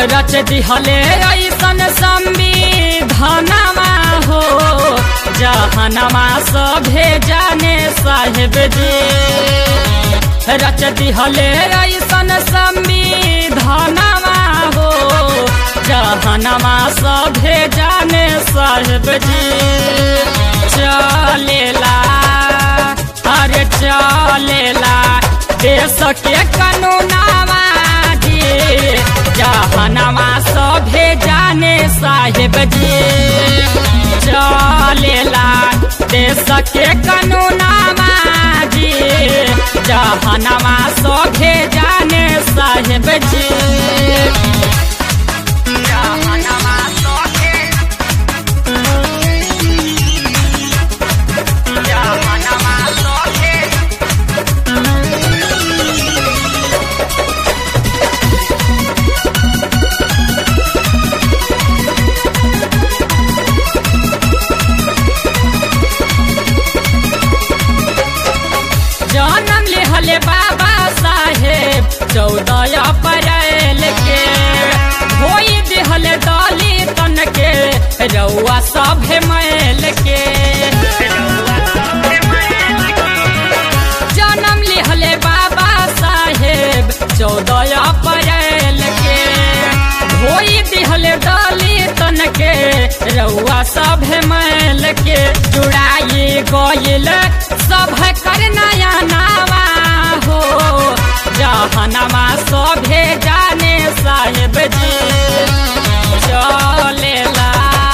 रच दिहले ऐसन संविधानमा हो जहनमा सभे जाने साहेब जी रच दिहले ऐसन संविधानमा हो जहनमा सभे जाने साहेब जी चलेला अरे चलेला देश के कानूनामा जी जहनमा सभे जाने साहेब जी चलेला देश के कानूनामा जी जहनमा सभे जाने साहेब जी जहनमा सभे जहनमा सभे जन्म लिहले बाबा साहेब चौदह अप्रैल के होई दिहले दलितन के रउआ सभे मैल के जन्म लिहले बाबा साहेब चौदह अप्रैल के होई दिहले दलितन के रउआ सभे मैल के जुड़ाई गइल सभ कर नया नावा हो जहनमा सभे जाने साहेब जी चलेला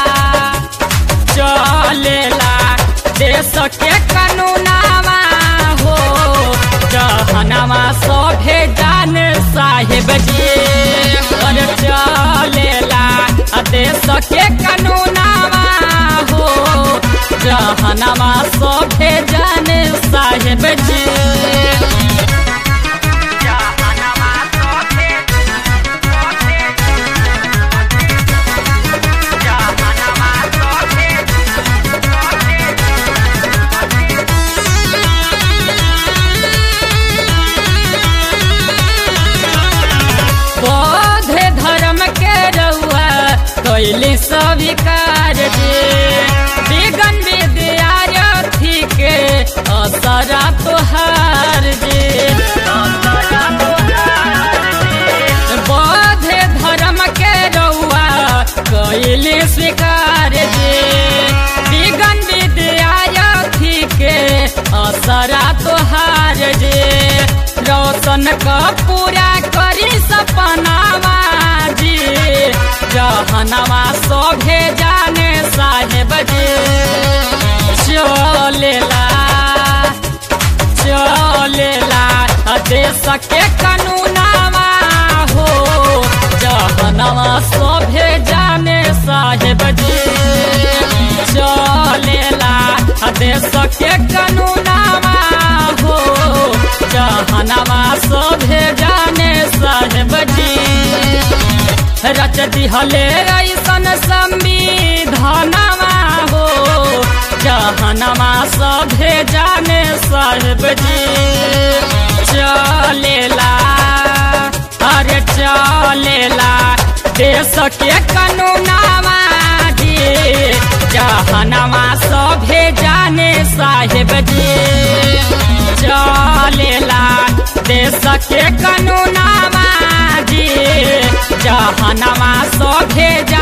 चलेला देश के कानूनामा हो जहनमा सभे जाने साहेब जी अरे चलेला देश के कानूनामा हो जहनमा सभे जाने साहेब जी जहनमा सभे जहनमा सभे बौद्ध धर्म के रउआ कैली स्वीकार जे विगन विद्यार्थी के असरा तोहार जे बौद्ध धर्म के रउआ कैली स्वीकार जे विगन विद्यार्थी के असरा तोहार जे रोशन का पूरा करी सपनावा जी जहनवा सभे जाने साहेब जी चलेला चलेला देश के कानूनावा हो जहनवा सभे जाने साहेब जी चलेला देश के कानूनावा हो जहनवा सभे जाने साहेब जी रच दिहले ऐसन संविधानमा हो जहनमा सभे जाने साहेब जी चलेला अरे चलेला देश के कानूनामा जी जहनमा सभे जाने साहेब जी चलेला देश के कानूनामा जी जहनमा सभे जा